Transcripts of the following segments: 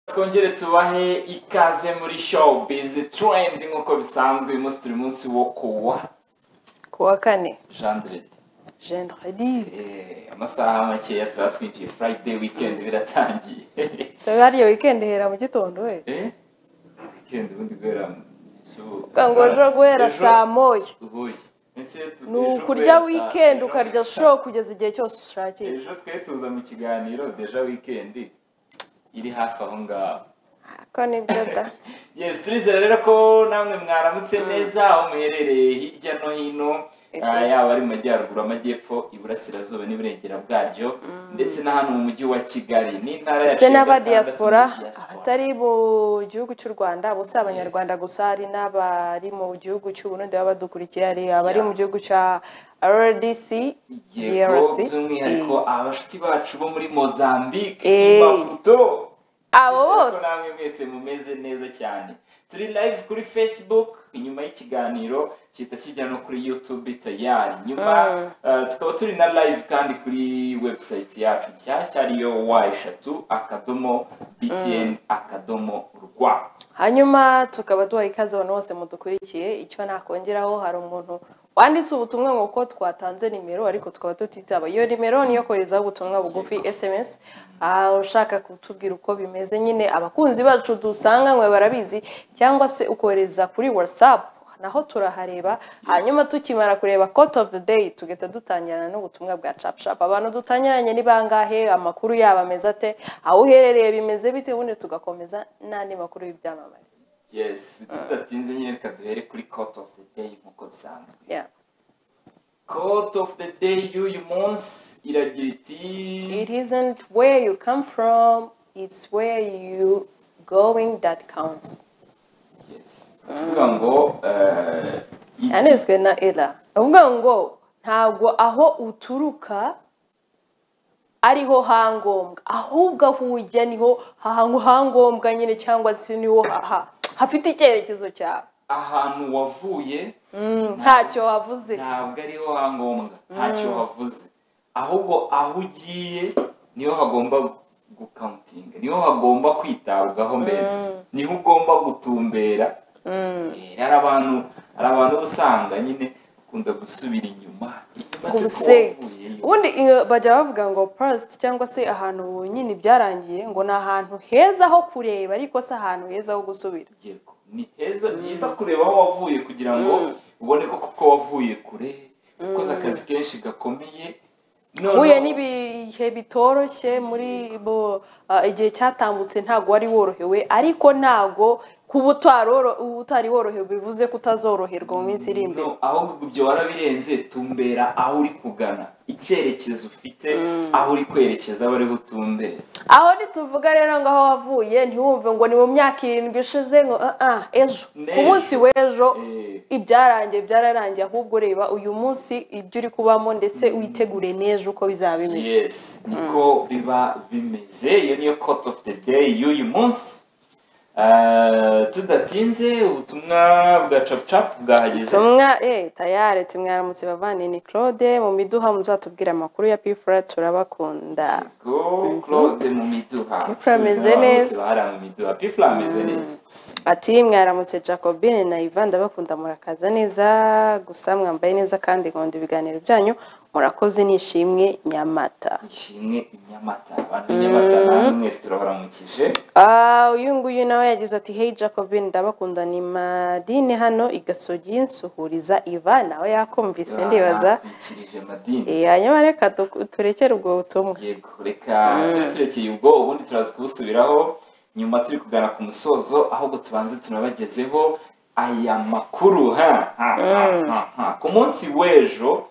twongere tubahe ikaze muri showbiz trend nk'uko bisanzwe uyu munsi turi munsi wo kuwa ku wa kane jandrede gendredi Eh, amasaha makeya tuba twinjiye friday weekend biratangiye tuba hariya wikendi ihera mu gitondo we Eh? weekend ubundi guhera mu- so- ubwo ngo ejo guhera Ejo- saa moya Uhuye. Ese tu- ni ejo ukurya guhera saa- wikendi ejo- ukarya show kugeza igihe cyose ushakiye ejo twe tuza mu kiganiro deja weekend iri hafi aho ngaho ko nibyo da yes turizera rero ko namwe mwaramutse neza aho muherereye hirya no hino Ego. ah, yaba ari mu majyaruguru amajyepfo iburasirazuba n'iburengera bwaryo ndetse na hano mu mujyi wa kigali n'intara yacu ndetse ya n'abadiyasipora gatandatu muri diaspora. abatari mu gihugu cy'u rwanda bose si abanyarwanda gusa hari n'abari mu gihugu cy'u Burundi baba badukurikira hari abari mu gihugu cya rdc yego DRC. by'umwihariko abashuti bacu bo muri mozambique Eh. imbaputo abo ko bose namwe mwese mumeze neza cyane turi live kuri facebook inyuma y'ikiganiro kita kijya no kuri youtube tayari nyuma Mm. uh, tukaba turi na live kandi kuri website yacu nshyashya ariyo wa eshatu akadomo btn akadomo rwa hanyuma tukaba duha ikaze abantu bose mudukurikiye icyo nakongeraho hari umuntu wanditse ubutumwa ngo ko twatanze nimero ariko tukaba tutitaba iyo nimero niyo koherezaho ubutumwa bugufi sms aha ushaka kutubwira uko bimeze nyine abakunzi bacu dusanga mwe barabizi cyangwa se ukohereza kuri whatsapp naho turahareba hanyuma tukimara kureba court of the day tugahita dutangirana n'ubutumwa bwa capshap abantu dutangiranye ni bangahe amakuru yabo ameze ate aho uherereye bimeze bite ubundi tugakomeza n'andi makuru y'ibyamamare yes tudatinze nyine reka duhere kuri court of the day nk'uko bisanzwe Yeah. court of the day y'uyu munsi iragira iti it isn't where you come from it's where you going that counts yes tuvuga ngo eh, iti- yanezwe na era avuga ngo ntabwo aho uturuka ariho hangombwa ahubwo aho ujya niho hahangu hangombwa nyine cyangwa se niho haha hafite icyerekezo cyawe ahantu wavuye ntacyo wavuze ntabwo ariho hangombwa ntacyo havuze ahubwo aho ugiye niho hagomba gukawutinga niho hagomba kwitabwaho mbese niho ugomba gutumbera Eh, hari abantu hari abantu uba usanga nyine bakunda gusubira inyuma inyuma se ko Ubuse. wavuyeyo. ubundi iyo bajya bavuga ngo past cyangwa se ahantu nyine byarangiye ngo ni ahantu heza ho kureba ariko si ahantu heza ho gusubira yego ni heza byiza kureba aho wavuye kugira ngo ubone ko koko wavuye kure ukoze akazi kenshi gakomeye noneho- huye n'ibihe bitoroshye muri bo ah, igihe cyatambutse ntabwo wari worohewe ariko ntabwo kuba utaroro- utari worohewe bivuze ko utazoroherwa mu minsi iri imbere No, ahubwo ibyo warabirenze tumbera aho uri kugana icyerekezo ufite aho uri kwerekeza aba ariho utumbera aho ntituvuga rero ngo aho wavuye ntiwumve ngo ni mu myaka irindwi ishize ngo ah ah, ejo ku N'ejo. munsi w'ejo Eh, ibyarangiye byararangiye ahubwo reba uyu munsi ibyo uri kubamo ndetse witegure neza uko bizaba bimeze yes niko biba bimeze iyo niyo court of the day y'uyu munsi Ah, tudatinze ubutumwa bwa capucapu bwahageze tumwa eh tayari tumwaramutse bavane ni claude mu miduha muzatubwira amakuru ya pifura turabakunda Go Claude mu miduha Pifla ameze neza. bahara mu miduha pifla ameze neza ati mwaramutse jacobine na ivan ndabakunda murakaza neza gusa mwambaye neza kandi nkunda ibiganiro byanyu murakoze nishimwe nyamata ishimwe i Nyamata abantu b'i Nyamata namwe mwese turabaramukije Ah, uyu nguyu nawe yagize ati hey jacobin ndabakunda ni madine hano igasogi nsuhuriza iva nawe yakumvise ndibaza bitwikirije madini Eh, hanyuma reka tu- turekere ubwo butumwa yego reka tube turekeye ubwo ubundi turaza kubusubiraho nyuma turi kugana ku musozo ahubwo tubanze tunabagezeho aya makuru ha ha ha, ha ha ku munsi w'ejo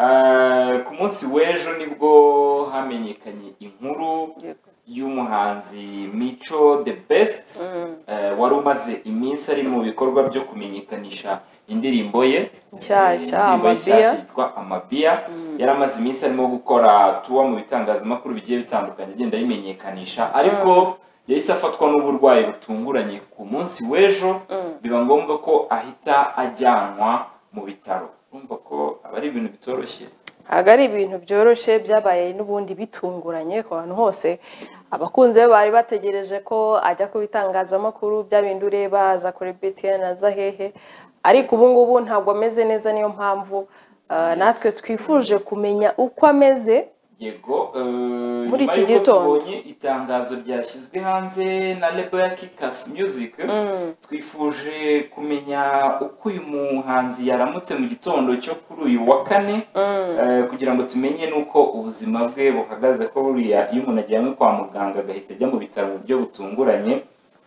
eh, ku munsi w'ejo nibwo hamenyekanye inkuru Yego. y'umuhanzi mico the best eh, wari umaze iminsi ari mu bikorwa byo kumenyekanisha indirimbo ye Nshyashya, Eh, indirimbo ye Amabia. nshyashya yitwa amabiya yari amaze iminsi arimo gukora tuwa mu bitangazamakuru bigiye bitandukanye agenda ayimenyekanisha ariko yahise afatwa n'uburwayi butunguranye ku munsi w'ejo biba ngombwa ko ahita ajyanwa mu bitaro urumva ko aba ari ibintu bitoroshye ntabwo ari ibintu byoroshye byabaye n'ubundi bitunguranye ku bantu hose abakunzi be bari bategereje ko ajya ku bitangazamakuru bya bindi ureba aza kuri btn aza hehe ariko ubu ngubu ntabwo ameze neza niyo mpamvu ah, natwe twifuje kumenya uko ameze yego eh, Muri nyuma iki y'uko gitondo. tubonye itangazo ryashyizwe hanze na lebo ya kikas music twifuje kumenya uko uyu muhanzi yaramutse mu gitondo cyo kuri uyu wa kane eh, kugira ngo tumenye n'uko ubuzima bwe buhagaze ko buriya iyo umuntu ajyanywe kwa muganga agahita ajya mu bitaro mu buryo butunguranye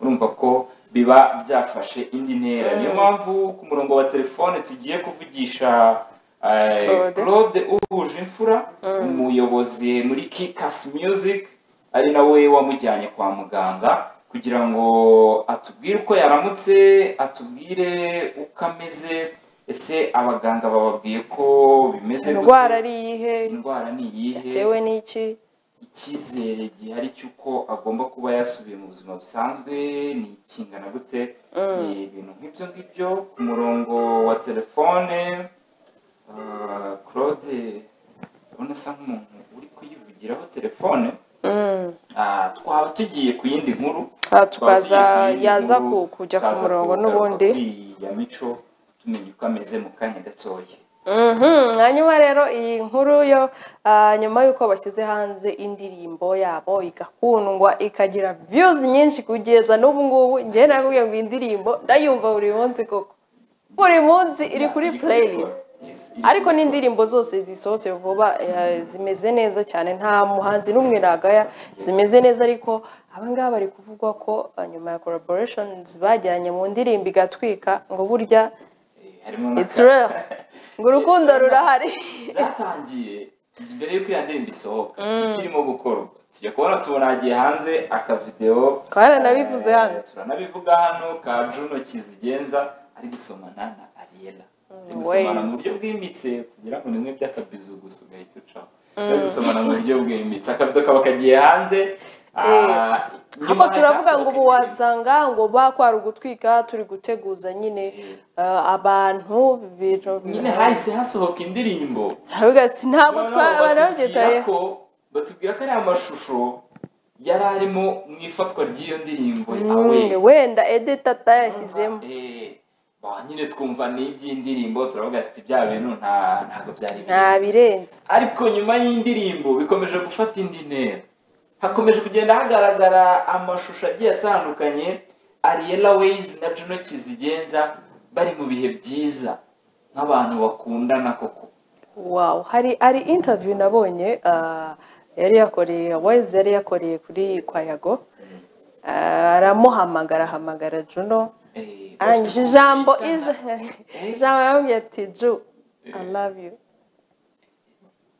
urumva ko biba byafashe indi ntera niyo mpamvu ku murongo wa telefone tugiye kuvugisha eh, Claude. claude uhuje imfura umuyobozi muri kikas music ari nawe wamujyanye kwa muganga kugira ngo atubwire uko yaramutse atubwire uko ameze ese abaganga bababwiye ko bimeze gute? indwara ari iyihe indwara ni iyihe yatewe n'iki icyizere gihari cy'uko agomba kuba yasubiye mu buzima busanzwe ni ikingana gute ni ibintu nk'ibyo ngibyo ku murongo wa telefone ah, claude ubona asa nk'umuntu uri kuyivugiraho telefone Mm. Ah, twaba tugiye ku yindi nkuru Twaba Ah, tugiye tukaza ku yindi yaza nkuru, ku- kujya ku tukaza murongo kugaruka n'ubundi kuri ya mico tumenye uko ameze mu kanya gatoya Mhm, hanyuma rero iyi nkuru yo ah, nyuma y'uko bashyize hanze indirimbo yabo igakundwa ikagira views nyinshi kugeza n'ubu ngubu njyewe nakubwiye ngo iyi ndirimbo ndayumva buri munsi koko buri munsi iri kuri playlist Yes, iri ariko kuri n'indirimbo zose zisohotse vuba eh, zimeze neza cyane nta muhanzi n'umwe nagaya zimeze neza ariko abangaba bari kuvugwa ko ah, nyuma ya collaborations bagiranye mu ndirimbo igatwika ngo burya Eh, harimo it's n'aka- real ngo urukundo rurahari zatangiye mbere y'uko iyo ndirimbo isohoka ikirimo gukorwa tujya kubona tubona hanze akavidewo Twaranabivuze Eh, hano. turanabivuga hano ka juno kizigenza ari gusomana na ariyela ari gusomana mu ways. buryo bwimbitse kugira ngo nimwe by'akabizo gusa ugahita ucaho ari gusomana mu buryo bwimbitse akabido kaba kagiye hanze ah, nyuma ahubwo hahita turavuga hasohoka ngo ubu indirimbo. wasanga ngo bakwara ugutwika turi guteguza nyine eh, abantu bintu nyine hahise hasohoka indirimbo Aravuga ati, ntabwo Noneho twarabyitaye batubwira ko batubwira ko ariya mashusho yari arimo mu ifatwa ry'iyo ndirimbo yawe wenda edita atayashyizemo nyine twumva n'iby'indirimbo turavuga ati bya bintu nta- ntabwo byari nta biri birenze ariko nyuma y'indirimbo bikomeje gufata indi ntera hakomeje kugenda hagaragara amashusho agiye atandukanye ariyela weyizi na juno kizigenza bari mu bihe byiza nk'abantu bakundana koko wow hari hari interview nabonye ah, yari yakoreye wezi yari yakoreye kuri kwayago Ah, aramuhamagara ahamagara juno Eh, arangije bafite ijambo kumvikana. ija- Eh. ijambo yamubwiye ati ju i love you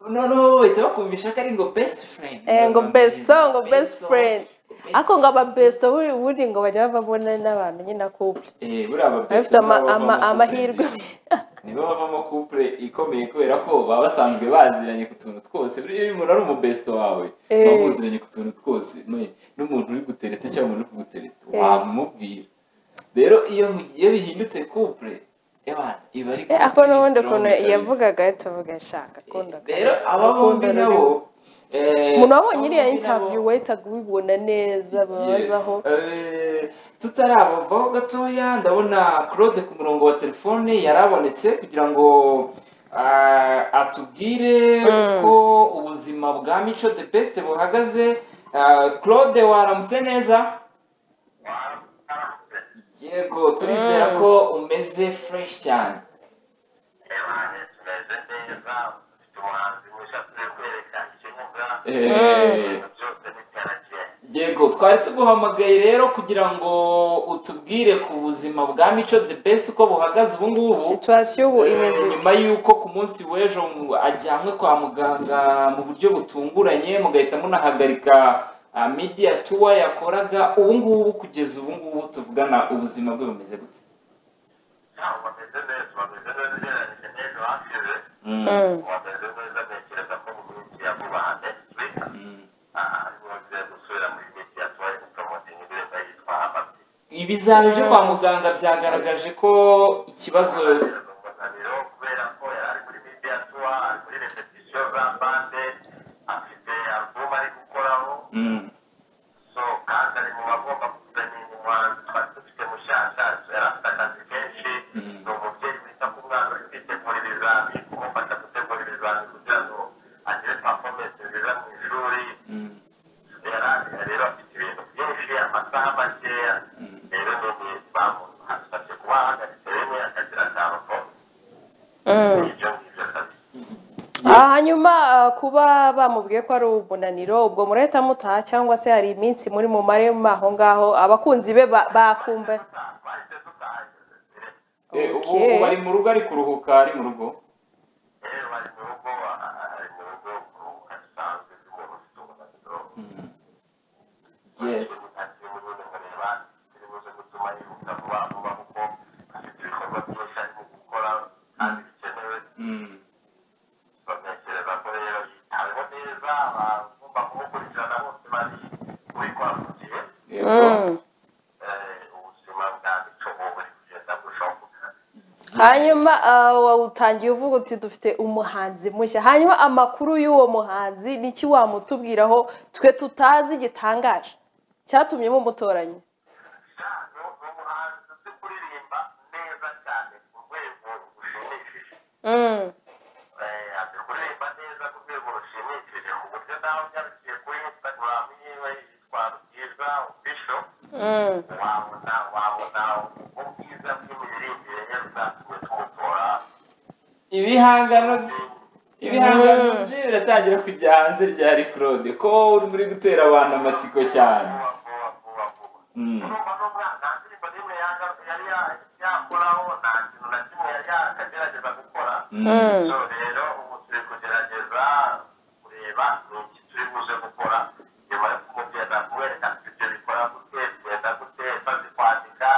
noneho bahita bakumvisha ko ari ngo best friend Eh, ngo best song ngo best song, friend best- ariko ngo aba best buri buri ngo bajya babona n'abantu nyine couple eh buriya aba best bafite ama- nibo bavamo ama- couple amahirwe nziza. nibo bavamo couple ikomeye kubera ko baba basanzwe baziranye ku tuntu twose buriya iyo umuntu ari umubesto wawe Eh. baba muziranye ku tuntu twose None n'umuntu uri gutereta cyangwa umuntu uri kugutereta Eh. wamubwira rero iyo iyo bihindutse couple ebana iba ari Eh, ako couple n'ubundi strong ukuntu kabisa. yavugaga tuvuga nshaka akunda rero aba bombi nabo eh, umuntu wabonye aba iriya bombi nabo- interview wahitaga ubibona neza babazaho tutarabavaho gatoya ndabona claude ku murongo wa telefone yarabonetse kugira ngo ah, atubwire uko ubuzima bwa mico the best buhagaze Ah, claude waramutse neza yego turizera ko umeze fresh cyane Ebanye tumeze neza dufite umuhanzi ushatse kwerekana icyo nyabwa Eh, ibintu byose bitaragiye yego twari tuguhamagaye rero kugira ngo utubwire ku buzima bwa mico the best uko buhagaze ubu ngubu situwasiyo ubu imeze iti nyuma y'uko ku munsi w'ejo mu- ajyanwe kwa muganga mu buryo butunguranye mugahita munahagarika ah, media tour yakoraga ubu ngubu kugeza ubu ngubu tuvugana ubuzima bwe bumeze gute ntabwo bameze neza bameze neza ugereranyije n'ejo hashize bameze neza ntekereza ko mu minsi ya vuba handitswe ariko bagiye gusubira muri gihe cyatwaye gupromota indirimbo yitwa hamati ibizami byo kwa muganga byagaragaje ko ikibazo kubera ko yari ari muri media tour ari muri repetition umuhanzi twari dufite mushyashya yari afite akazi kenshi ni umubyeyi wita ku mwana uri kwitegura ibizami kumufasha gutegura ibizami kugira ngo agire pafomesi nziza mu ishuri yari afite rero afite ibintu byinshi amasaha makeya rero n'ubu bamusabye kuba ahagaritse rimwe akagira akantu ko ibyo ngibyo akazi hanyuma ah, kuba bamubwiye ko ari umunaniro ubwo murahita mutaha cyangwa se hari iminsi muri mu marema aho ngaho abakunzi be ba- bakumva bahise dutaha Eh, ubu Okay. ubu ari mu rugo ari kuruhuka ari mu rugo rero bari mu rugo ari mu rugo kuruhuka bisanzwe umuntu ufite umunaniro yes Mm. yego Mm. hanyuma ah, wawutangiye uvuga uti dufite umuhanzi mushya hanyuma amakuru y'uwo muhanzi niki wamutubwiraho twe tutazi gitangaje cyatumye mumutoranya Mm. azi kuririmba neza ku rwego rushimishije mu buryo nawe unyarukije kuri instagram yiwe yitwa rubwiza official Mm. wabona wabona ubwiza bw'imiririmbire ye bwatumye tumutora ibihangano bye ibihangano bye biratangira kujya hanze rya claude ko uri muri gutera abantu amatsiko cyane vuba vuba vuba vuba Mm. urumva n'umwana nta ndirimbo n'imwe yanga- yari ya- yakoraho nta kintu na kimwe yari yakagerageza gukora Mm. so rero ubu turi kugerageza kureba ni iki turi buze gukora nyuma yo kumugenda kumwereka ibyo bikora gute bigenda gute maze kwandika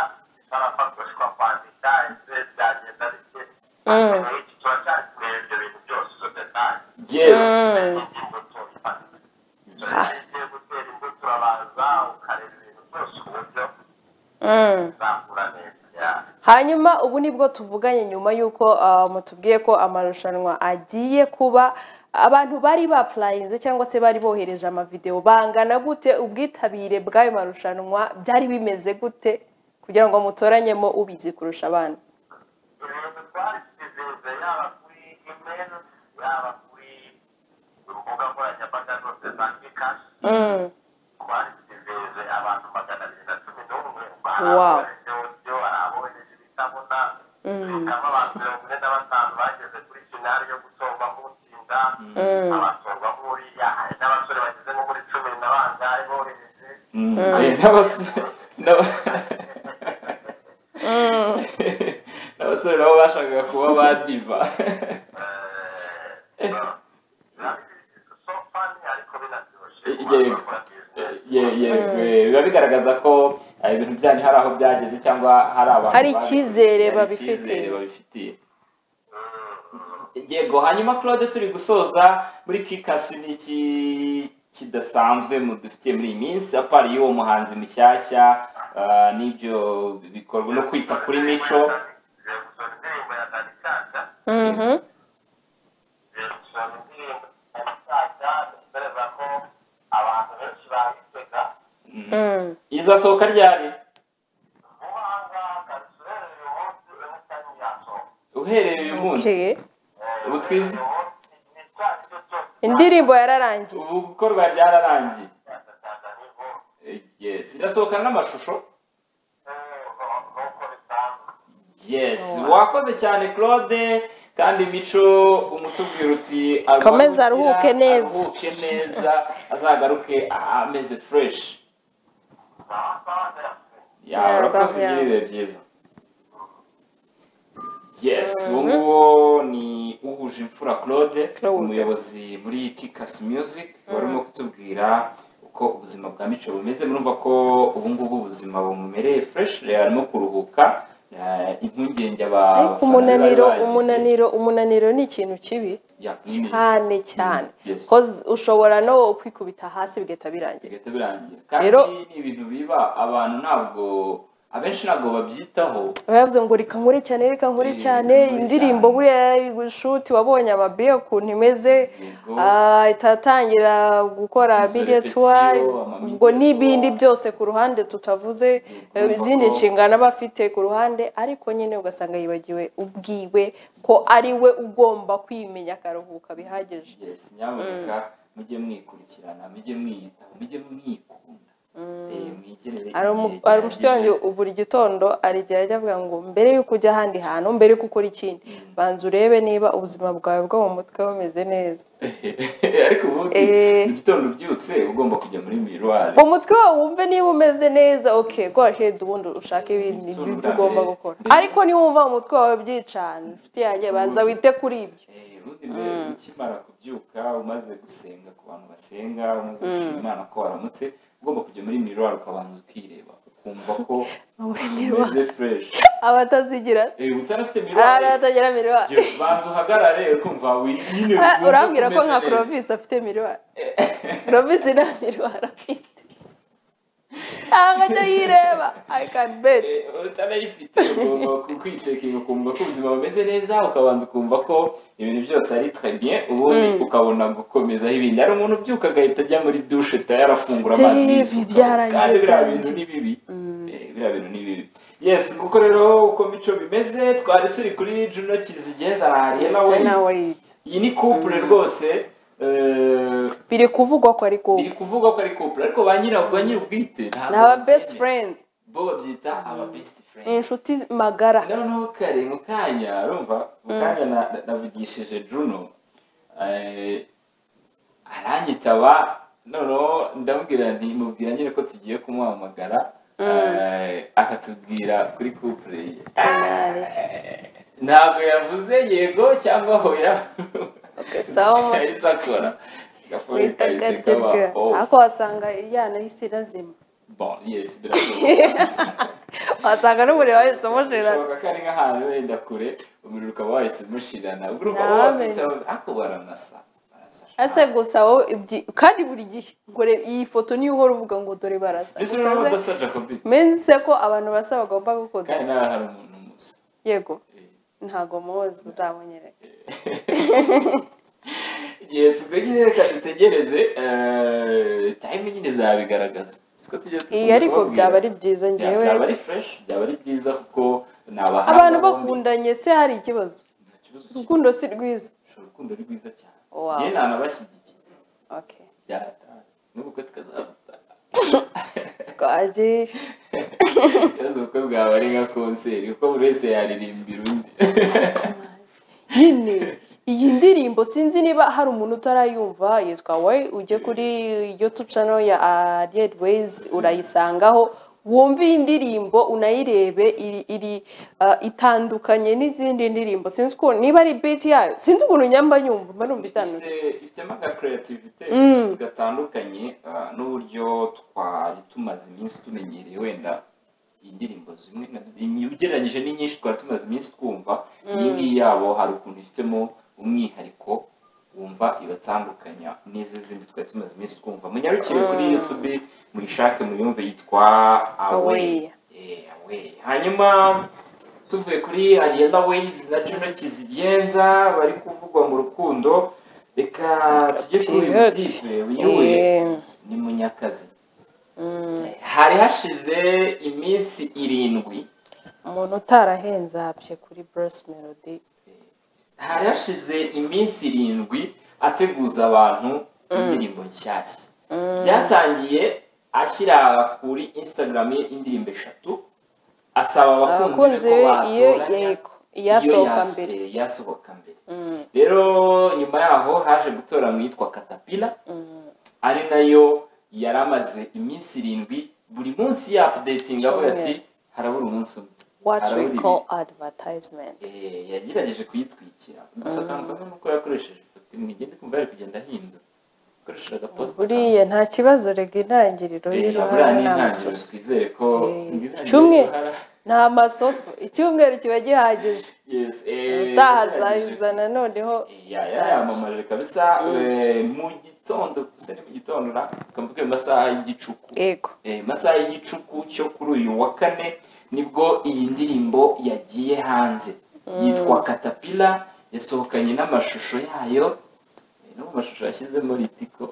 isarafa dushobora kwandika ese byagenda bite Mm. Muri iki tuba cyari kureba ibyo bintu byose izo detaye yes Mm. imbuto ugiye gutera imbuto urabanza ukareba ibintu byose uburyo Mm. bizakura neza Yeah. hanyuma ubu nibwo tuvuganye nyuma y'uko ah, mutubwiye ko amarushanwa agiye kuba abantu bari bapurayinze cyangwa se bari bohereje amavidewo bangana gute ubwitabire bw'ayo marushanwa byari bimeze gute kugira ngo mutoranyemo ubizi kurusha abana ibintu twabisize yaba kuri imeri yaba kuri urubuga nkoranyambaga zose za kikashi twabisize abantu magana abiri na cumi n'umwe Wow. byo arabohereje ibitabona bikaba abantu mirongo ine na batanu bageze kuri finali yo gutorwamo utsinda abatorwamo uriya hari n'abasore bageze nko muri cumi na bangahe bohereje Mm. Eh, n'abasore n'aba- n'abasore nabo bashakaga kuba ba diva Ye- yego, eh, biba bigaragaza ko eh, ibintu byanyu hari aho byageze cyangwa hari abantu Hari babi- icyizere hari babifitiye. icyizere babifitiye yego hanyuma claude turi gusoza muri kikasi n'iki kidasanzwe mu- dufitiye muri iyi minsi apari y'uwo muhanzi mushyashya ah, n'ibyo bikorwa no kwita kuri mico Mhm. Mm. izasohoka ryari uhereye uyu munsi Okay. ubu twize indirimbo yararangiye ubu gukorwa byararangiye Eh, yes irasohoka n'amashusho yes wakoze cyane claude kandi mico umutubwira uti aruhukira, Komeza aruhuke neza. aruhuke neza azagaruke ameze fresh ya Yeah, urakoze that's- yeah. ibihe byiza yes uwo nguwo ni uhuje imfura claude Claude. umuyobozi muri kikas music wari urimo kutubwira uko ubuzima bwa mico bumeze murumva ko ubu ngubu ubuzima bumumereye fresh arimo kuruhuka eh, impungenge aba ariko umunaniro umunaniro umunaniro ni ikintu kibi cyane cyane Yes. Cause ushobora no kwikubita hasi bigahita birangira bigahita birangira kandi Rero- ni ibintu biba abantu ntabwo abenshi ntabwo babyitaho baravuze ngo reka nkure cyane reka nkure Eh, cyane nkure indirimbo cyane. buriya shuti wabonye amabiyo ukuntu imeze Yego. ah, itatangira gukora Izo bidetuwa repetition, amamidiyatuwa. ubwo n'ibindi byose ku ruhande tutavuze eh, Yego. izindi nshingano aba afite ku ruhande ariko nyine ugasanga yibagiwe ubwiwe ko ari we ugomba kwimenya akaruhuka bihagije yes nyamuneka mujye mwikurikirana mujye mwiyitaho mujye mwikunda Eh, mwigenere hari igihe umu- hari umushuti wanjye gihagije. buri gitondo arigihe ajya avuga ngo mbere y'uko ujya ahandi hantu mbere y'uko ukora ikindi banza urebe niba ubuzima bwawe bwo mu mutwe bumeze neza ariko ubundi Eh. mu gitondo ubyutse ugomba kujya muri miruwari mu mutwe wawe wumve niba umeze neza okay go ahead ubundi ushake ibindi Gitondo ibyo ugomba mbere- gukora mbere- ariko niwumva umutwe wawe byicana inshuti yanjye banza wite kuri ibyo Eh, ubundi mbere ukimara kubyuka umaze gusenga ku bantu basenga umaze gushima imana ko waramutse ugomba kujya muri miruwari ukabanza ukireba ukumva ko umeze fureshi abatazigira utarafite miruwari aratagira miriwari jya banza uhagarare ukumva wiyine Ah, urambwira ko nka Clovis afite miriwari Clovis nta miriwari afite ntabwo ajya yireba i can bet utanayifite ugomba kukwicekinga ukumva ko ubuzima bumeze neza ukabanza ukumva ko ibintu byose ari très bien ubundi ukabona gukomezaho ibindi hari umuntu ubyuka agahita ajya muri dushe tayari afungura amazi Steve, yisuka. byarangiye, kandi biriya byarangiye. bintu ni bibi Eh, biriya bintu ni bibi yes kuko rero uko mico bimeze twari turi kuri juno kizigenza na ariana wayizi iyi ni couple rwose eh, biri kuvugwa ko ari biri kubi kuvugwa ko ari couple ariko ba nyirabwo ba nyir'ubwite ntabwo ni aba babyemera. best friends bo babyita aba best ni friend inshuti magara noneho kare mu kanya urumva mu kanya na- na- navugishije juno eh, aranyitaba noneho ndamubwira nti mubwira nyine ko tugiye kumuhamagara eh, akatubwira kuri couple ye ntabwo yavuze yego cyangwa hoya Okay, sawa, mose. yahise akora Gafuri wita kahise kaba gatirwe off. ariko wasanga yanahise inazima Bon, yes birashoboka wasanga n'umuriro wahise umushirana Birashoboka ko ari nk'ahantu wenda kure umuriro ukaba wahise umushirana ubwo ukaba Nawe. wabyitaho ariko baranasa barasa ese gusa wowe ibyi kandi buri gihe ngo re- iyi foto niyo uhora uvuga ngo dore barasa mbese Gusa urabona nze- udasa jacobi menze ko abantu basa bagomba gukunda kandi nawe hari umuntu musa yego ntago muzi uzamunyereka yes ubwo nyine reka dutegereze eh, time nyine zabigaragaza siko tujya dukunda iyi ariko kubabwira. byaba ari byiza Bya- ngewe byaba ari fresh byaba ari byiza kuko ni abahanga abantu bombi. bakundanye se hari ikibazo Nta kibazo cy'urukundo urukundo si rwiza urukundo ni rwiza cyane Wow. njye nanabashyigikiye okay byarataha n'ubukwe tukazabutaha twagiye ikibazo ubukwe bwaba ari nka konseri kuko buri wese yaririmbira undi nyine iyi ndirimbo sinzi niba hari umuntu utarayumva yitwa way ujye kuri youtube channel ya Ariel Ways urayisangaho wumve iyi ndirimbo unayirebe iri, iri ah, itandukanye n'izindi ndirimbo sinzi uko niba ari beat yayo sinzi ukuntu nyamba nyumva mba numva itandukanye Ifite- ifitemo aga creativity gatandukanye ah, n'uburyo twari tumaze iminsi tumenyereye wenda indirimbo zimwe na zimwe ugereranyije n'inyinshi twari tumaze iminsi twumva iyi ngiyi yabo hari ukuntu ifitemo umwihariko wumva ibatandukanya n'izi zindi twari tumaze iminsi twumva munyarukire kuri youtube muyishake muyumve yitwa away Away. Eh, away hanyuma tuvuye kuri ariana wayizi na juno kizigenza bari kuvugwa mu rukundo reka tujye kuri uyu Ati, mutipe wiyoboye Eh, ni munyakazi mm, hari hashize iminsi irindwi umuntu utarahenze ahabye kuri Bruce Melody hari hashize iminsi irindwi ateguza abantu indirimbo nshyashya byatangiye ashyira kuri instagram ye indirimbo eshatu asaba abakunzi abakunzi be ko be iyo batoranya yego iyasohoka mbere iyo yas- yasohoka mbere Mm, rero nyuma yaho haje gutora mu yitwa katapila mm. ari nayo yari amaze iminsi irindwi buri munsi yapudetinga avuga ati harabura umunsi umwe what harabura we ibiri." call advertisement Eh, yagerageje kuyitwikira gusa kandi nuko yakoresheje ifoto imwe igenda kumva yari kugenda ahindura akoresheje agaposita buriya nta kibazo rega intangiriro y'uruhara ni amasoso twizere ko Eh, icumwe ni amasoso icyumweru kiba gihagije utahazahiza na noneho yarayamamaje kabisa eh, mu gitondo gusa ni mu gitondo ukambuka mu masaha y'igicuku yego Eh, masaha y'igicuku cyo kuri uyu wa kane nibwo iyi ndirimbo yagiye hanze yitwa katapila yasohokanye n'amashusho yayo eh, no mu mashusho yashyizemo ritiko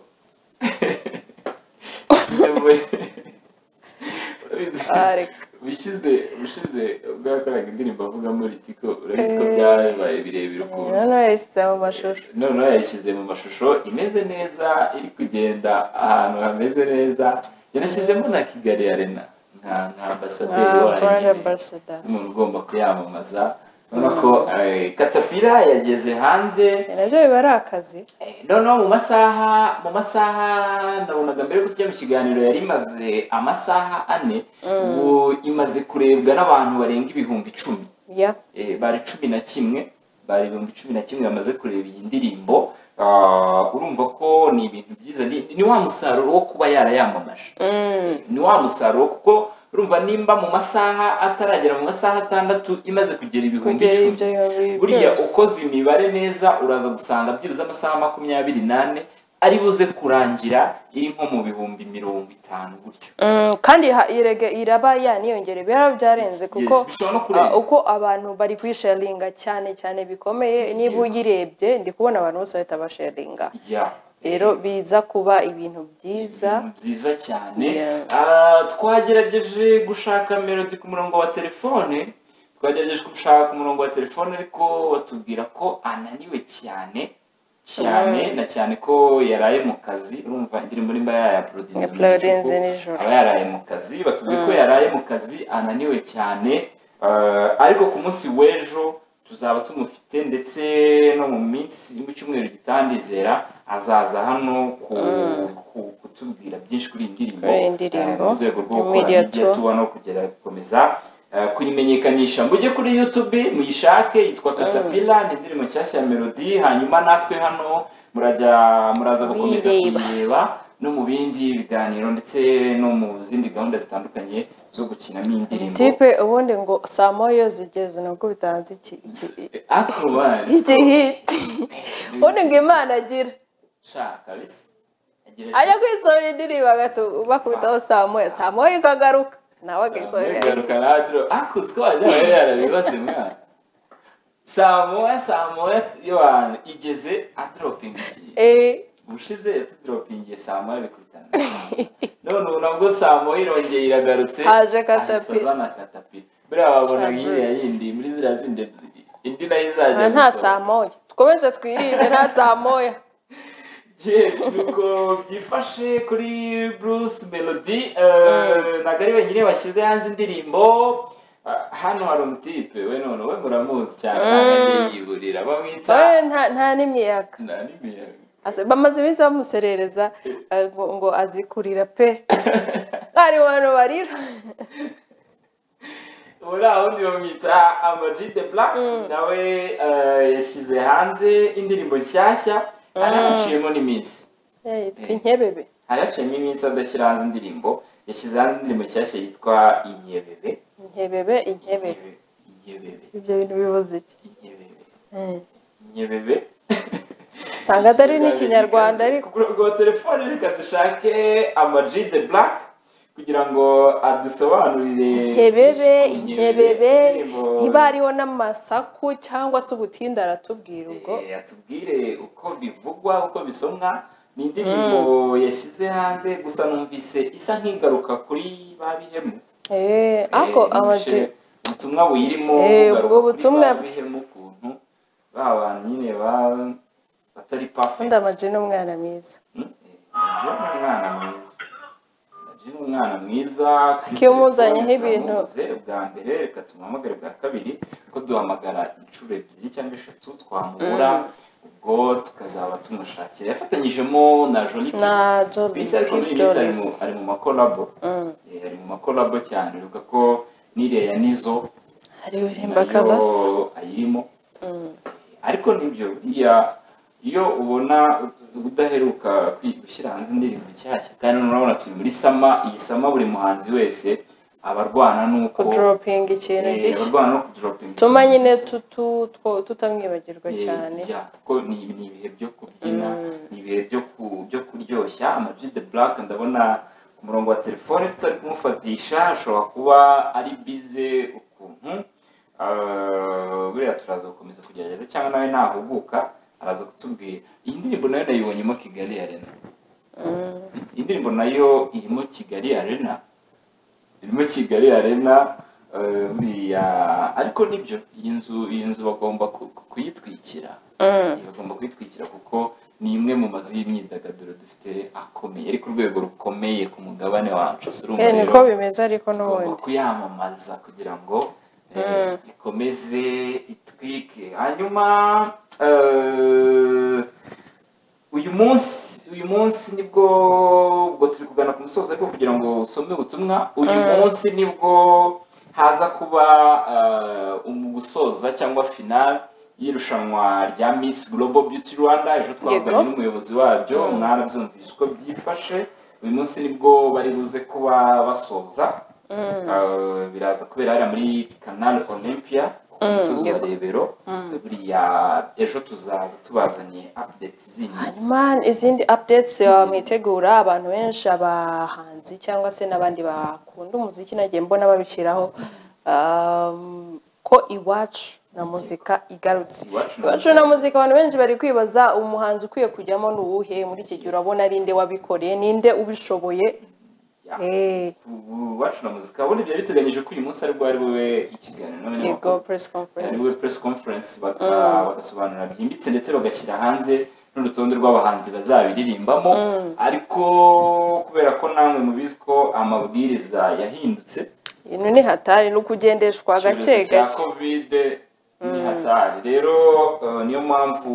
Urabizi? Ah, reka ubushize ubushize ubwo yakoraga indirimbo avugamo ritiko urabizi ko byabaye birebire ukuntu noneho yashyize mu mashusho noneho yayishyize mu mashusho imeze neza iri kugenda ahantu hameze neza yanashyizemo na kigali arena nka nka ambasaderi Ah, brand wayo ambassador umuntu ugomba kuyamamaza urabona ko eh, katapira yageze hanze nabyo biba ari akazi Eh, noneho mu masaha mu masaha nabonaga mbere ko tujya mu kiganiro yari imaze amasaha ane ubu imaze kurebwa n'abantu barenga ibihumbi icumi ya Eh, bari cumi na kimwe bari ibihumbi cumi na kimwe bamaze kureba iyi ndirimbo Ah, urumva ko ni ibintu byiza ni, ni wa musaruro wo kuba yarayamamaje Mm, ni wa musaruro kuko urumva nimba mu masaha ataragera mu masaha atandatu imaze kugera ibihumbi kugera icumi ibyo yombi buriya byose. ukoze imibare neza uraza gusanga byibuze amasaha makumyabiri n'ane ari buze kurangira iri nko mu bihumbi mirongo itanu gutyo Mm, kandi ha- irege iraba yaniyongera biba byarenze Yes, kuko bishobora no kurenga. ah, uko abantu bari kuyisharinga cyane cyane bikomeye niba uyirebye ndi kubona abantu bose bahita basharinga ya rero biza kuba ibintu byiza Ibintu byiza cyane Yeah. Ah, twagerageje gushaka melody ku murongo wa telefone twagerageje gushaka ku murongo wa telefone ariko batubwira ko ananiwe cyane cyane na cyane ko yaraye mu kazi urumva indirimbo nimba yayaporodinze Yaporodinze nijoro. aba yaraye mu kazi batubwiye ko yaraye mu kazi ananiwe cyane Ah, ariko ku munsi w'ejo tuzaba tumufite ndetse no mu minsi mu cyumweru gitandizera azaza hano ku, ku, kutubwira byinshi kuri iyi ndirimbo Kuri iyi ndirimbo. Ah, mu rwego rwo gukora Media media tour. tour no kugera gukomeza ah, kuyimenyekanisha mujye kuri youtube muyishake yitwa katapila ni indirimbo nshyashya ya melody hanyuma natwe hano murajya muraza gukomeza Kuyireba. kuyireba no mu bindi biganiro ndetse no mu zindi gahunda zitandukanye zo gukinamo indirimbo tipe ubundi ngo saa moya zigeze nabwo bitanze iki iki Akubari. igihiti ubundi ngo imana agira shaka bisa agira ati, ajya kwisorera indirimbo agatu- bakubitaho saa moya saa moya ikagaruka nawe akisorera garuka radiro ako twajya bari yarabibaze mwana saa moya saa moya yohani igeze adiropingiye Eh, ubushize yatudiropingiye saa moya bikubitana none ubu nabwo saa moya irongeye iragarutse Haje Caterpillar. ahita azana katapira buriya wabonaga iriya yindi muri ziriya zindi ebyiri indi nayo izajya nta gusohoka. saa moya twomeze twirinde nta saa moya yes nuko byifashe kuri bruce melody eh, ntabwo ari wenyine washyize hanze indirimbo Ah, hano hari umutipe we none we muramuzi cyane ntabwo yiburira bamwita Oya, nta- nta n'imiyaga nta n'imiyaga Ase- bamaze iminsi bamuserereza eh, ngo ngo azikurira pe ari bantu barira uriya wundi bamwita amaji de black nawe eh, yashyize hanze indirimbo nshyashya anamuciyemo n'iminsi Eh, yitwa inkebebe haraciyemo iminsi adashyira hanze indirimbo yashyize hanze indirimbo nshyashya yitwa inyebebe inkebebe inkebebe inyebebe ibyo bintu bivuze iki inyebebe Eh, nyebebe usanga atari n'ikinyarwanda ariko kuri ubwo telefone reka dushake amaji de black kugira ngo adusobanurire inkebebe byinshi ku inkebebe indirimbo- niba hariho n'amasaku cyangwa se ubutinde aratubwira ubwo Eh, atubwire uko bivugwa uko bisomwa ni indirimbo yashyize hanze gusa numvise isa nk'igaruka kuri ba bihemu Eh, Eh, ako yishe amaji ubutumwa buyirimo Eh, bugaruka ubwo kuri butumwa ba bihemu ukuntu ba bantu nyine ba- batari perfect ubundi amaji ni umwana mwiza Mm, Jay ni umwana mwiza Jay ni umwana mwiza kuri Iyo umuzanyeho telefone ibintu. turamubuze bwa mbere reka tumuhamagare bwa kabiri ko duhamagara inshuro ebyiri cyangwa eshatu twamubura ubwo tukazaba tumushakira yafatanyijemo na Jolie Na Peace. Jolie Peace ariko Peace muri Peace ari Jolis. mu- ari mu makolabo Mm. Eh, ari mu makolabo cyane ureka ko n'iriya ya nizo hari uremba kadasa nayo ayirimo ariko nibyo buriya iyo ubona udaheruka kwi- gushyira hanze indirimbo nshyashya kandi urabona turi muri sama iyi sama buri muhanzi wese abarwana n'uko kudoropinga ikintu eh, gishya abarwana no kudoropinga tuma ikintu nyine gishya. tutu- two- tutamwibagirwa Eh, cyane ya, kuko ni ni ibihe byo kubyina ni ibihe byo ku- byo kuryoshya amagi de buraka ndabona ku murongo wa telefone tutari kumufatisha ashobora kuba ari bize ukuntu Ah, buriya turaza gukomeza kugerageza cyangwa nawe nahuguka araza kutubwira iyi ndirimbo nayo nayibonyemo kigali arena Mm. indirimbo nayo irimo kigali arena irimo kigali arena eh, buriya ariko nibyo iyi nzu iyi nzu bagomba ku- ku- kuyitwikira Mm. bagomba kuyitwikira kuko ni imwe mu mazu y'imyidagaduro dufite akomeye ari ku rwego rukomeye ku mugabane wacu si Eh, niko bimeze ariko tugomba n'ubundi kuyamamaza kugira ngo eh, Mm. ikomeze itwike hanyuma eh, uyu munsi uyu munsi nibwo ubwo turi kugana ku musozo ariko kugira ngo usome ubutumwa uyu munsi nibwo haza kuba eh, umu gusoza cyangwa finale y'irushanwa rya Miss Global Beauty Rwanda ejo twavuganye Yego. n'umuyobozi wabyo mwarabyumvise uko byifashe uyu munsi nibwo bari buze kuba basoza Eh, biraza kubera hariya muri Canal Olympia ku Mm, musozi wa yego. Rebero buriya ejo tuzaza tubazaniye updates zindi hanyuma izindi updates uh, mwitegura abantu benshi abahanzi cyangwa se n'abandi bakunda umuziki nagiye mbona babiciraho um, ko iwacu na muzika igarutse Iwacu na iwacu na muzika abantu benshi bari kwibaza umuhanzi ukwiye kujyamo ni uwuhe muri iki gihe urabona ari nde wabikoreye ni nde ubishoboye Ya. Eh, ubu bacu na muzika ubundi byari biteganyije ko uyu munsi aribwo ari bube ikiganiro yego n'abanyamakuru press ari conference bube press conference baka- bagasobanura byimbitse ndetse bagashyira hanze n'urutonde rw'abahanzi bazabiririmbamo ariko kubera ko namwe mubizi ko amabwiriza yahindutse ibintu ni hatari ni ukugendeshwa gake icyorezo cya gake kovide ni hatari rero eh, niyo mpamvu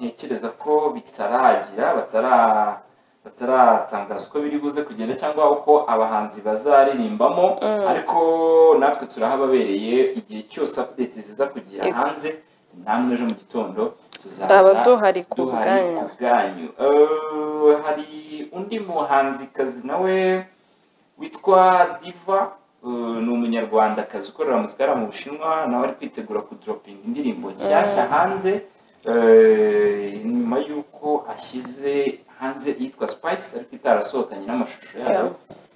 ntekereza ko bitaragira batara- bataratangaza uko biri buze kugenda cyangwa uko abahanzi bazaririmbamo ariko natwe turahababereye igihe cyose update ziza kugera Yego. hanze namwe ejo mu gitondo tuzaza Tuzaba duhari ku duhari bwanyu. ku bwanyu Eh, hari undi muhanzikazi nawe witwa diva eh, ni umunyarwandakazi ukorera muzika hariya mu bushinwa nawe ari kwitegura kudoropinga indirimbo nshyashya hanze eh, nyuma y'uko ashyize hanze iyitwa spice ariko itarasohokanye n'amashusho yayo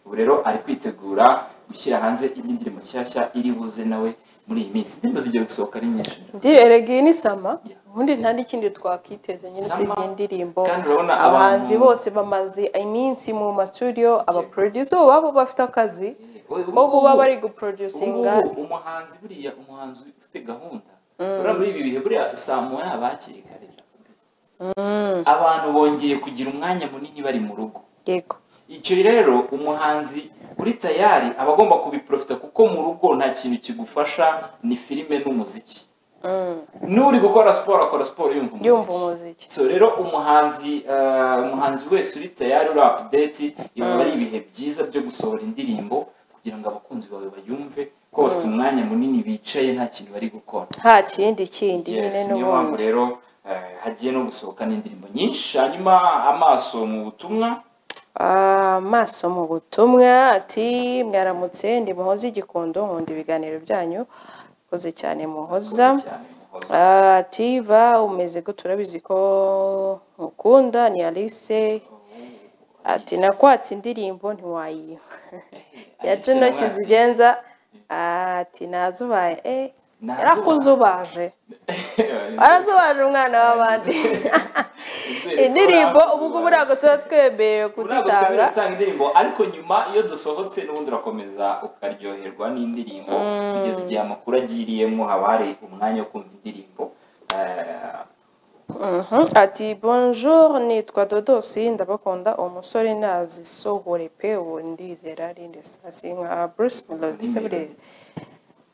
ubu rero ari kwitegura gushyira hanze indi ndirimbo nshyashya iri buze nawe muri iyi minsi indirimbo zigiye gusohoka ari nyinshi ndiregeye n'isama Yeah. ubundi nta n'ikindi twakiteze nyine Sama. usibye indirimbo Kandi urabona abahanzi abantu- bose bamaze iminsi mu masudiyo abaproducer ubu babo bafite akazi ko kuba bari guproducinga ubu ngubu umuhanzi buriya umuhanzi ufite gahunda buriya muri ibi bihe buriya saa moya yaba hakiri kare abantu bongeye kugira umwanya munini bari mu rugo yego icyo rero umuhanzi uri tayari aba agomba kubiprofita kuko mu rugo nta kintu kigufasha ni filime n'umuziki Mm. n'uri gukora siporo akora siporo yumva umuziki yumva umuziki so rero umuhanzi eh, umuhanzi wese uri tayari uri apudeti biba ari ibihe byiza byo gusohora indirimbo kugira ngo abakunzi bawe bayumve ko bafite umwanya munini bicaye nta kintu bari gukora nta kindi kindi Yes, nyine niyo mpamvu n'ubundi rero eh, hagiye no gusohoka n'indirimbo nyinshi hanyuma amaso mu butumwa amaso mu butumwa ati mwaramutse ndi muhoza igikondo nkunda ibiganiro byanyu koze cyane muhoza cyane muhoza. Ah, tiva umeze ko turabizi ko mukunda ni alice ati nakwatse indirimbo ntiwayiba Alice yacu intoki yamwatse. zigenza ati nazubaye eh Nazubaye. yarakuzubaje arazubaje umwana w'abandi Nizere ko indirimbo nakuzubaje. ubu ngubu ntabwo tuba Ntabwo twemerewe twemerewe kuzitanga gutanga indirimbo ariko nyuma iyo dusohotse n'ubundi urakomeza ukaryoherwa n'indirimbo kugeza igihe amakuru agiriyemo haba hari umwanya wo kumva indirimbo Eh, Mhm. ati bonjour nitwa dodosi ndabakunda uwo musore nazisohore pe ubu ndizera ari ndesitasi nka bruce melody se buriya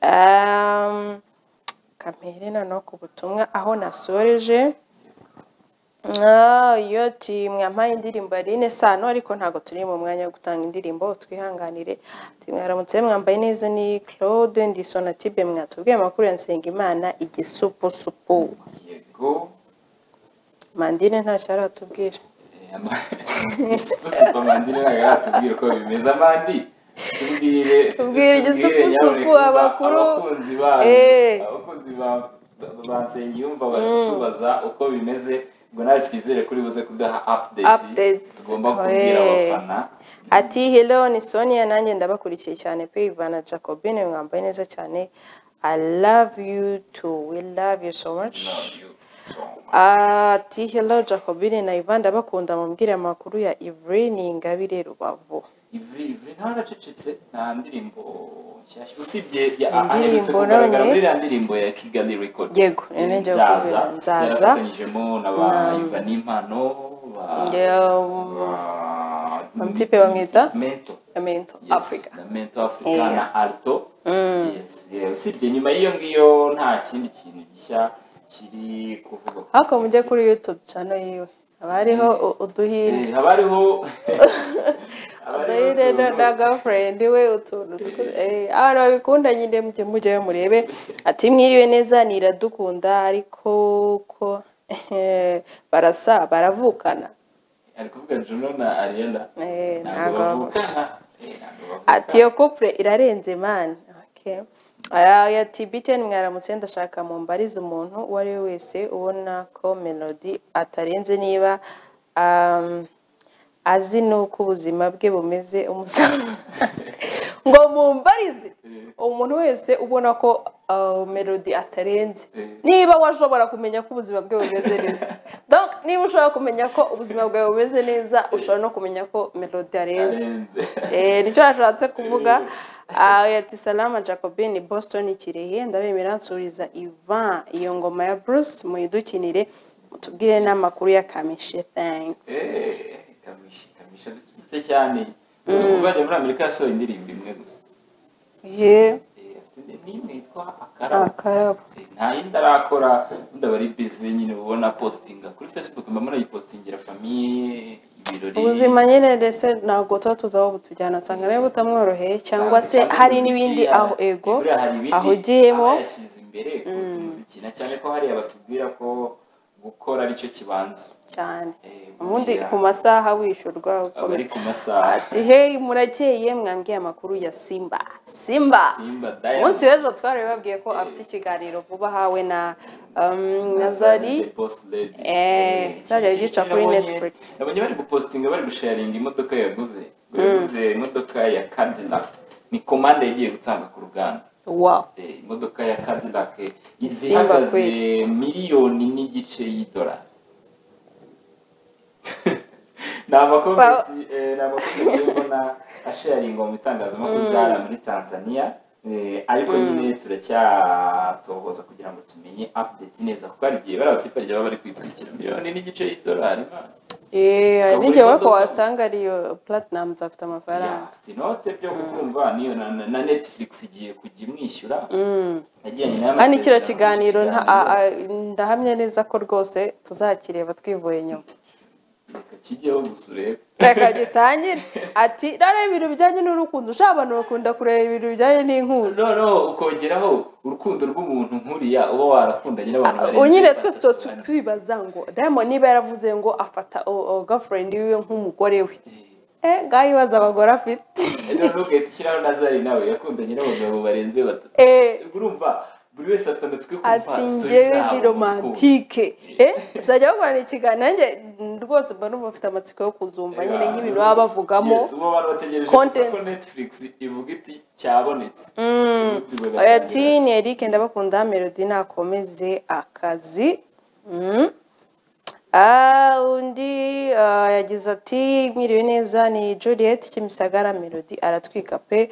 Um, kamere noneho ku butumwa aho nasoreje Ah, iyo ti mwampaye indirimbo yari ine sano ariko ntabwo turi mu mwanya wo gutanga indirimbo twihanganire Ati, mwaramutse mwambaye neza ni claude ndi sonatibe mwatubwiye amakuru ya nsengimana igisupusupu yego mandine ntacyo aratubwira Eh, ama- Isi- isi kwa mandiri ntabwo yaratubwira uko bimeze amandi tubwire Tubwire igitsupusupu, nyamuneka, abakuru. abakunzi banyu Eh. abakunzi ba- ba- ba nsengiyumva baratubaza uko bimeze ngo nawe twizere kuri buze kudaha updates Updates, tugomba kubwira eh. abafana ati hello ni sonia nanjye ndabakurikiye cyane pe ivana jacobine mwambaye neza cyane i love you too we love you so much Love you so much. ati hello jacobine na ivan ndabakunda mubwire amakuru ya ivre ni ingabire rubavu Ivri Ivri ntaracecetse nta ndirimbo nshyashya usibye ya Indirimbo aherutse kugaragara none. muri ya ndirimbo ya Kigali Records Yego, nari ngiye nzaza kubwira, Nzaza. yarafatanyijemo na ba Na- Ivan Impano ba ba- Bamutipe bamwita? Mento amento Yes, africa na Mento Africa Yeah. na Alto Yes, yeah, usibye nyuma y'iyo ngiyo nta kindi kintu gishya kiri kuvuga ariko mujye kuri youtube channel yiwe haba hariho u- uduhinde Eh, haba hariho haba hariho uduhinde na- utuntu- na girlfriend we utuntu twu- eh, abantu babikunda nyine mujye mujyayo murebe ati mwiriwe neza ni iradukunda ariko ko eh, barasa baravukana ari kuvuga Juno na Ariana Eh, ntabwo ntabwo bavukana Eh, ntabwo bavukana. ati iyo couple irarenze mani okay. Aya- aya ati btn mwaramutse ndashaka mumbarize umuntu uwo ari we wese ubona ko melody atarenze niba um, azi n'uko ubuzima bwe bumeze umusaba ngo mumbarize umuntu wese ubona ko uh, melody atarenze Eh. niba washobora kumenya ko ubuzima bwe bumeze neza Donc, niba ushobora kumenya ko ubuzima bwawe bumeze neza ushobora no kumenya ko melody arenze arenze Eh, nicyo yashatse kuvuga Ah, ati salama jacobin boston kirehe ndabemera nsuriza ivan iyo ngoma ya bruce muyidukinire mutubwire n'amakuru ya kamishe thanks Eh, kamishi kamishi dututse cyane kuba ajya muri Amerika yasohoye indirimbo imwe gusa ye Eh, afite indi- n'imwe yitwa akarabo akarabo Eh, nta yindi arakora ubundi aba ari busy nyine ubona postinga kuri facebook mba munayipostingira famiye ibirori ubuzima nyine rese ntabwo tuba tuzi aho butujyana asanga nawe butamworoheye cyangwa se Cyangwa hari umuziki, n'ibindi yaba- aho ego buriya hari ibindi ahugiyemo aba yashyize imbere kuruta umuziki na cyane ko hariya batubwira ko gukora aricyo kibanza cyane Eh, ubundi buriya ku masaha wishyurwa aba ari ukomeza ku masaha ati hey murakeye mwambwiye amakuru ya simba simba simba umunsi diamond w'ejo twari babwiye ko afite ikiganiro vuba hawe na um, nazari The Boss Lady. Eh, Zari yagica kuri Netflix. abanye bari gupostinga bari gusharinga imodoka yaguze ngo yaguze imodoka ya Cadillac ni komande yagiye gutanga ku ruganda wow Eh, imodoka ya Cadillac eh, Simba zihagaze kweli. miliyoni n'igice y'idolari ni amakomenti eh, ni amakomenti ubona asharingwa mu bitangazamakuru byara muri tanzania eh, ariko nyine turacyatohoza kugira ngo tumenye update neza kuko hari igihe bari abatipari baba bari kwitwikira miliyoni n'igice y'idolari man. Eh, hari Ukabura n'igihe we ko imodoka. wasanga ariyo platinum afite amafaranga afite inote byo kukumva niyo na, na- na netflix igiye kujya imwishyura yagiranye n'aya kandi kiriya masezerano, kiganiro nta- ikiganiro. a- a- ndahamya neza ko rwose tuzakireba twivuye nyuma reka kijyeho gusa urebe reka gitangire ati rero ibintu bijyanye n'urukundo ushaka abantu bakunda kureba ibintu bijyanye n'inkundo noneho ukongeraho urukundo rw'umuntu nkuriya uba warakundanye n'abantu barenze unyine twese tuba tu- batatu. twibaza ngo diamond niba yaravuze ngo afata girlfriend wiwe nk'umugore we eh ngayibaza abagore afite Eh, noneho ugahita ushyiraho nazari nawe yakundanye n'abagabo barenze batatu eh urumva buri wese afite amatwi yo kumva ati story ngewe zabo ni mu rukundo. romantike eh zajya bakorana ikiganiro nanjye mm, rwose mba numva mfite amatsiko yo kuzumva nyine nk'ibintu baba bavugamo Yes, uba abantu bategereje gusa Content. ko netflix ivuga iti cyabonetse Ubundi bagatangira. oya ati ni eric ndabakunda melody nakomeze akazi Mm. Ah, undi ah, yagize ati mwiriwe neza ni juliet kimisagara melody aratwika pe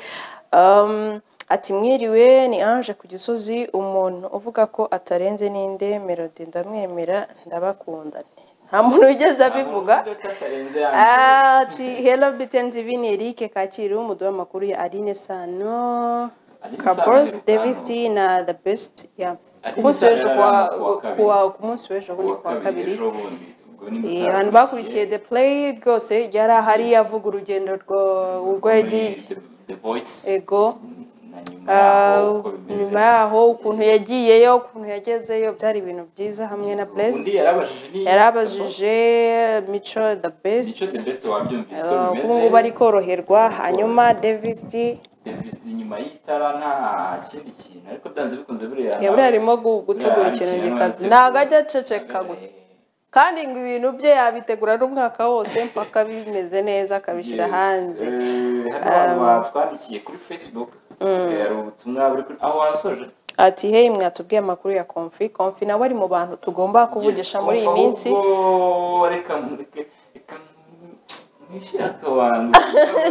Um, ati mwiriwe ni ange ku gisozi umuntu uvuga ko atarenze ninde melody ndamwemera ndabakunda nta muntu wigeze abivuga Ntabwo uvuga ko atarenze ya mbere. Ah, ati hello btn tv ni eric kacyiru umuduha amakuru ya aline sano Aline Sano kabos ni davis Rukano. t na the best yeah. Aline ku munsi Sano w'ejo yari kuwa- arimo kuwa kabiri. kuwa- ku munsi w'ejo Ku ni wa kuwa kabiri kabiri ejo bundi ubwo ni Eh, mutakurikiye. abantu bakurikiye the play rwose yari ahari avuga urugendo rwo urwo Muri yagiye The- The Voice ego na nyuma yaho uko bimeze nyuma yaho ukuntu yagiyeyo ukuntu yagezeyo byari ibintu byiza hamwe na undi bless yarabajije ni yarabajije mico the best nicyo the best wabyumvise uko Eh, bimeze ubu ngubu ari koroherwa hanyuma davis d Davis ni inyuma y'itara nta kindi kintu ariko byanze bikunze buriya yaburi arimo gu- gutegura Buriya ikintu ikintu gikaze arategura. ntabwo ajya aceceka gusa kandi ngo ibintu bye yabitegura n'umwaka wose mpaka bimeze neza akabishyira hanze hano abantu batwandikiye kuri facebook eh, hari ubutumwa buri kuri aho wasoje ati hey mwatubwiye amakuru ya komfi komfi nawe ari mu bantu tugomba kuvugisha muri iyi minsi ahubwo reka mureke reka mwishyire akabanza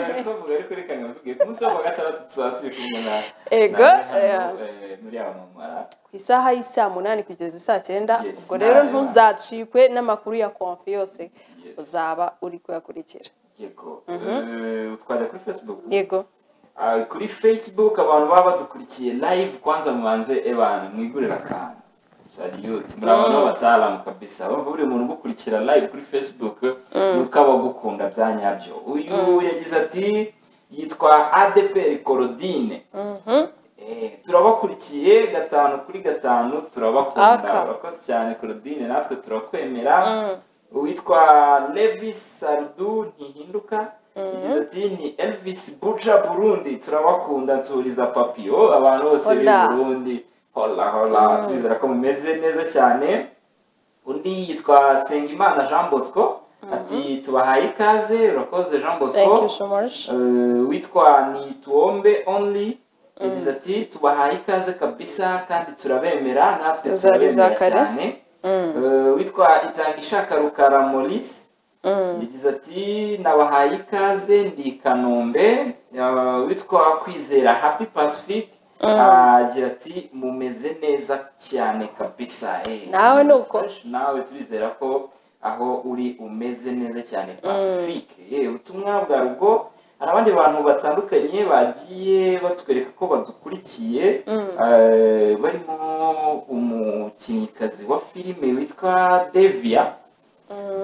Ariko bavuga ariko reka ngavuge ku munsi wa gatandatu tuzatsi kumwe na Ego, na- hano, yeah. eh, muri aba mama ku isaha y'isaa munani kugeza isaa cyenda Yes, ubwo rero ntareba. ntuzacikwe n'amakuru ya komfi yose Yes. uzaba uri kuyakurikira yego Eh, utwajya kuri facebook yego Ah, kuri facebook abantu baba badukurikiye live kwanza mubanze ebana mwigurira akantu saliyuti muri abantu b'abataalamu kabisa urumva buri muntu ugukurikira live kuri facebook nuko aba agukunda bya nyabyo uyu yagize ati yitwa adeperi korodine Eh, turabakurikiye gatanu kuri gatanu turabakunda Aka. urakoze cyane korodine natwe turakwemera uwitwa levis sarudu ntihinduka yagize ati ni elvis buja burundi turabakunda nsuriza papiyo abantu bose b'i Hola. burundi hola hola turizera ko mumeze neza cyane undi yitwa sengimana jean bosco ati tubahaye ikaze urakoze jean thank you bosco so much Eh, witwa ni tuombe only yagize ati tubahaye ikaze kabisa kandi turabemera natwe Zari turabemera zakare. cyane Eh, witwa itangishaka rukara maurice yagize ati nabahaye ikaze ndi i kanombe Eh, witwa kwizera happy pacific agira ati mumeze neza cyane kabisa Eh, Nawe ni uko. nawe turizera ko aho uri umeze neza cyane pacifique yewe ubutumwa bwa rugo hari abandi bantu batandukanye bagiye batwereka ko badukurikiye Eh, barimo umukinnyikazi wa filime witwa devia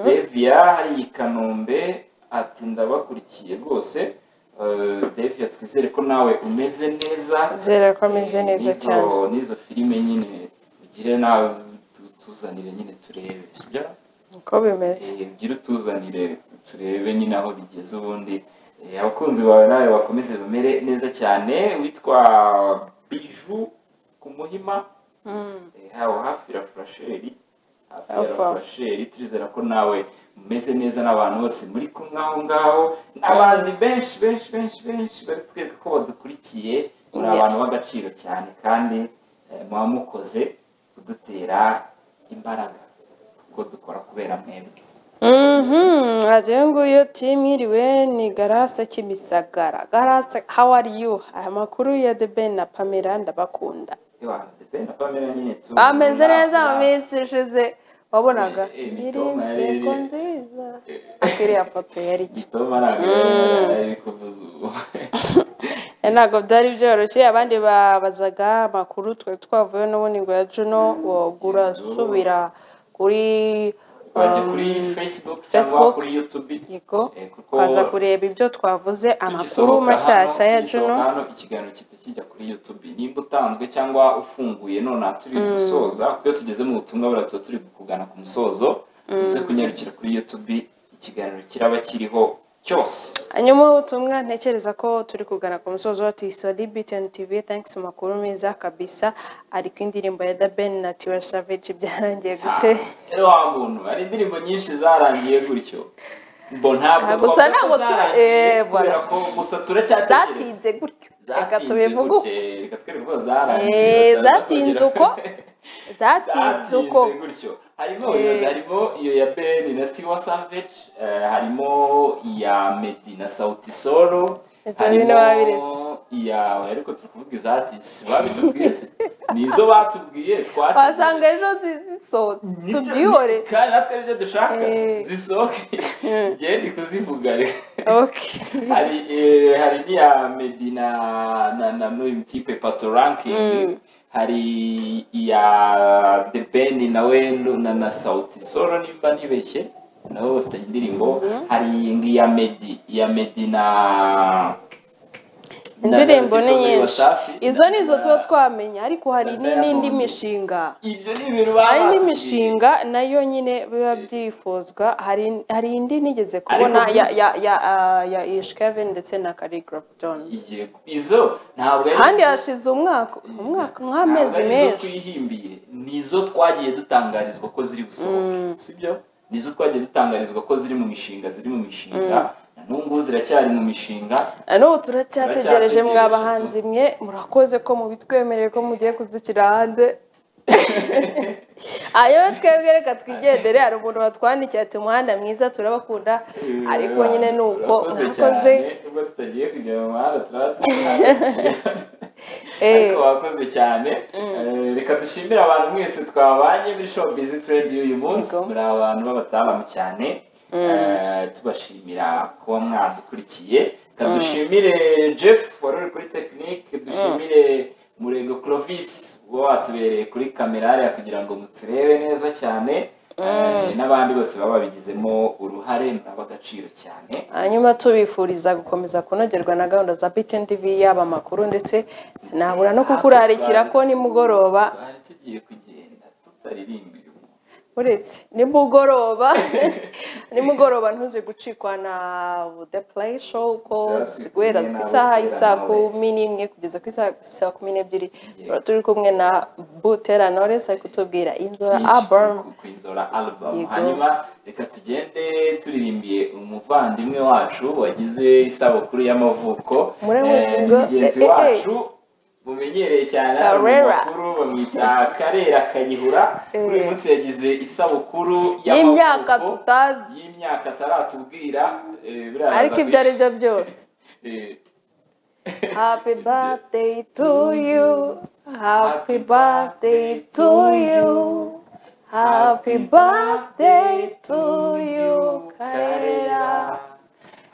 devia hari i kanombe ati ndabakurikiye rwose Eh, devia twizere ko nawe umeze neza zera ko ameze neza N'izo- cyane n'izo filime nyine ugire nawe tu- tuzanire nyine turebe sibyo uko bimeze Eh, ugire utuzanire turebe nyine aho bigeze ubundi Eh, abakunzi bawe nawe bakomeze bamere neza cyane witwa biju ku muhima Eh, haba hafi ya furasheri hafi ya Hafi aho. furasheri turizera ko nawe umeze neza n'abantu bose muri kumwe aho ngaho n'abandi benshi benshi benshi benshi bari kutwereka ko badukurikiye muri Yeah. abantu b'agaciro cyane kandi eh, muba mukoze kudutera imbaraga kuko dukora kubera mwebwe Mhm, wagira ngo iyo timu iriwe ni garasa kimisagara garasa how are you aya makuru ya the ben na pamela ndabakunda Yohana de Bene, Pamela nyine tu- bameze neza mu Nafla. minsi ishize wabonaga Eh, eh, iri Mitoma yari- inseko nziza ariko iriya foto yari iki Tom aragaragara ari kuvuza ubu Eh, ntabwo byari byoroshye abandi babazaga amakuru twari twavuye n'ubundi ngo ya juno wagura asubira kuri Wajya um, kuri facebook cyangwa Facebook. kuri youtube yego Eh, kuko ukaza kureba ibyo twavuze amakuru tugisohoka mashyashya hano, ya tugisohoka juno hano ikiganiro kita kijya kuri youtube nimba utanzwe cyangwa ufunguye nonaha turi gusoza kuko iyo tugeze mu butumwa buriya tuba turi kugana ku musozo uze kunyarukira kuri youtube ikiganiro kiraba kiriho cyose hanyuma ubutumwa ntekereza ko turi kugana ku musozo wa tisori biteni tivi thankisi makuru meza kabisa ariko indirimbo ya dabeni na tiwa savage byarangiye gute rero wa muntu hari indirimbo nyinshi zarangiye gutyo ngo ntabwo Ah, gusa twavuga ko ntabwo tu- zarangiye eh, kubera voilà. ko gusa turacyatekereza zatinze gutyo reka zatinze tubivuge uko gutyo reka twereke ko zarangiye Eh, batari zatinze bakagera- uko zatinze uko Zatinze gutyo harimo abayobozi harimo iyo ya ben na tiwa savage eh, harimo iya medi na sauti solo Ibyo bintu babiretse. harimo iya ariko turi kuvuga izatisi babitubwiye se ni izo batubwiye twatubwiye wasanga ejo zi- zisohotse Nibyo- tubyihore kandi natwe aribyo dushaka Eh. zisohoke ngewe ndi kuzivuga reka Okay. hari eh, hari n'iya medi na na na n'uyu mutipe pato rankingi hari iya the ben nawe nu- na na sauti solo nimba ntibeshye nabo bafite indirimbo hari ngiya medi iya medi na indirimbo ni Ndagaruka kuri nyinshi Wasafi, izo ni izo na- tuba twamenya ariko hari na n'indi Diamond. mishinga ibyo ni ibintu baba hari indi batubwiye. mishinga nayo nyine biba byifuzwa hari hari indi nigeze kubona Ariko ya byinshi- ya ya ah, ya Ishkevin ndetse na Calligraph Jones Igiye ku- izo ntabwo ari kandi izo- hashize umwaka umwaka ntabwo nk'amezi ari izo menshi twihimbiye ni izo twagiye dutangarizwa ko ziri gusohoka sibyo ni izo twagiye dutangarizwa ko ziri mu mishinga ziri mu mishinga na n'ubu ngubu ziracyari mu mishinga na n'ubu turacyategereje Turacyategereje, mwa bahanzi mwe murakoze ko mubitwemereye ko mugiye kuzishyira hanze ayo twebwe reka twigendere hari umuntu watwandikiye ati umuhanda mwiza turabakunda ariko nyine ni uko Urakoze mwakoze cyane. ubwo tutagiye kujya mu muhanda turabatuye eh, ariko wakoze cyane Eh, reka dushimire abantu mwese twabanye muri showbiz trade y'uyu munsi Yego. muri abantu b'abataramu cyane Eh, tubashimira kuba mwadukurikiye reka dushimire jeff wari uri kuri tekinike dushimire murego clovis uba watubereye kuri kamera hariya kugira ngo muturebe neza cyane Eh, n'abandi bose baba babigizemo uruhare muraba agaciro cyane hanyuma tubifuriza gukomeza kunogerwa na gahunda za btn tv yaba amakuru ndetse sinabura no kukurarikira ko nimugoroba twari tugiye kugenda tutaririmbira umuntu uretse nimugoroba nimugoroba ntuze gucikwa na the play show ko Byasigaye ziguhera nawe ku isaha Buterano y'isaa Knowless. kumi n'imwe kugeza ku isaha ku isaha kumi n'ebyiri tuba turi kumwe na butera knowless ari kutubwira inzora byinshi album ku- ku inzora album Yego. hanyuma reka tugende turirimbiye umuvandimwe wacu wagize isabukuru y'amavuko Muramuzi Eh, ngo, mugenzi eh, eh, eh. wacu mumenyereye cyane hano mu Karera. makuru bamwita karera kayihura kuri uyu munsi yagize isabukuru y'imyaka y'amavuko tutazi y'imyaka ataratubwira eh, biraza ariko ibyo ari byo byose Eh, Happy birthday to you. Happy birthday to you. Happy birthday to you, Karera.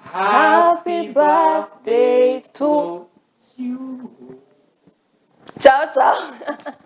Happy birthday to you. Ciao, ciao.